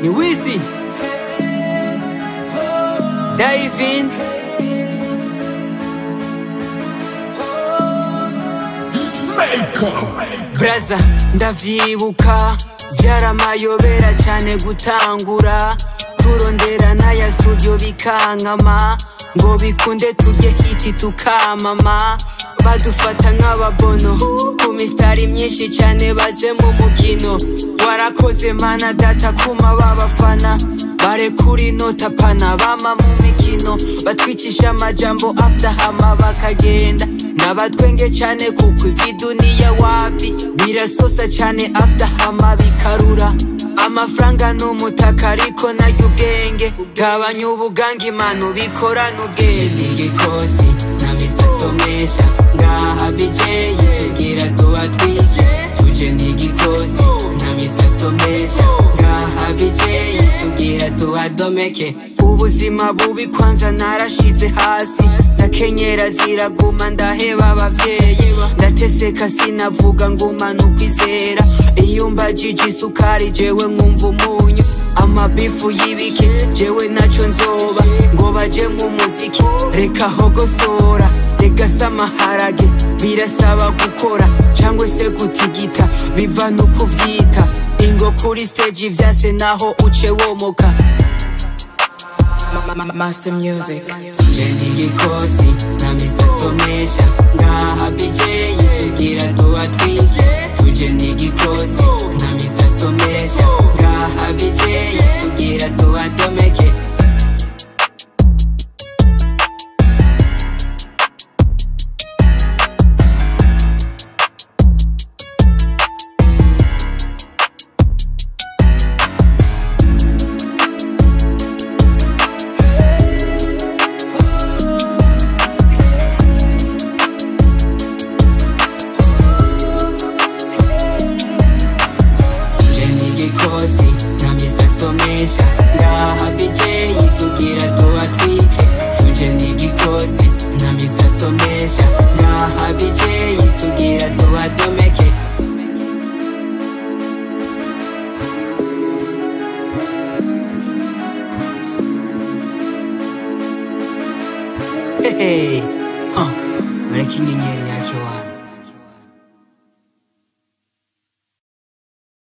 ni wizi Diving Braza ndavyibuka vyaramayobera cyane gutangura turondera n'aya studio bikankama ngo bikunde turye hiti tukamama badufata nk'ababono ku misitari myinshi cyane baze mu mukino warakoze mana data kuma babafana barekura inota pana bama mu mikino batwicisha amajambo after hama bakagenda nabatwenge cyane kuko ivy'iduniya wapi birasosa cyane after hama bikarura amafaranga n'umutaka ariko nayo ubwenge gabanya ubuganga imana ubikorana ubwenge igikosi na mr somesha ngaha bijeyi tugira tubatwike tuje n'igikosi na mr somesha ngaha bijeyi tugira tuhadomeke ubuzima bubi kwanza narashize hasi ndakenyera ziraguma ndaheba abavyeyi ndateseka sinavuga nguma nukwizera iyo mbajije isukari jewe nkumva umunyu amabifu y'ibike jewe naco nzoba ngo baje mu muziki reka hogosora reka samaharage birasaba gukora cangwe se gutigita biva no kuvyita ingo kuri stage vyase naho uce womoka Master Music. Jendi gikosi na Mr. Somesha ngaha bijeyi tugira tubatwike tuje n'igikosi na Mr. Somesha ngaha bijeyi tugira tuhadomeke Jendi gikosi na Mr. Somesha ngaha bijeyi tugira tuhatwike tuje n'igikosi na Mr. Somesha ngaha bijeyi tugira tuhadomeke Hey, huh. Mureke inyenyeri yake wapi